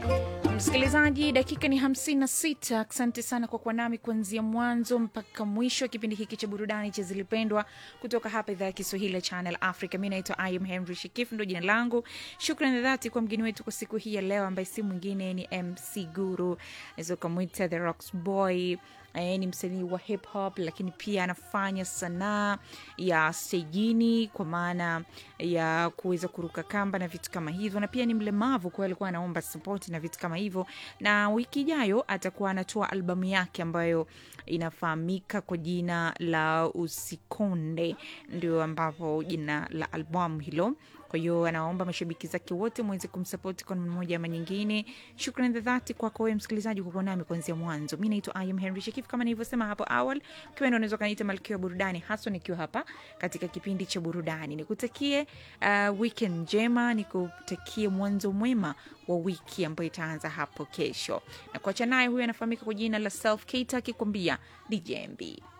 Msikilizaji, dakika ni 56. Asante sana kwa kuwa nami kuanzia mwanzo mpaka mwisho wa kipindi hiki cha burudani cha Zilipendwa kutoka hapa idhaa ya Kiswahili ya Channel Africa. Mi naitwa Im Henry Shikif, ndo jina langu. Shukrani dhati kwa mgeni wetu kwa siku hii ya leo, ambaye si mwingine ni MC Guru, naweza ukamwita the Rocks Boy. Eh, ni msanii wa hip hop lakini pia anafanya sanaa ya stejini kwa maana ya kuweza kuruka kamba na vitu kama hivyo, na pia ni mlemavu, kwa hiyo alikuwa anaomba support na vitu kama hivyo, na wiki ijayo atakuwa anatoa albamu yake ambayo inafahamika kwa jina la Usikonde, ndio ambapo jina la albamu hilo kwa hiyo anaomba mashabiki zake wote mweze kumsapoti kwa namna moja ama nyingine. Shukrani za dhati kwako wewe msikilizaji kwa kuwa nami kuanzia mwanzo. Mi naitwa Ayam Henry Shakif, kama nilivyosema hapo awali, ukiwa ndo unaweza ukaniita malkia wa burudani, haswa nikiwa hapa katika kipindi cha burudani. Nikutakie uh, weekend njema, nikutakie mwanzo mwema wa wiki ambayo itaanza hapo kesho, na kuacha naye huyu anafahamika kwa jina la Self Kate akikwambia DJMB.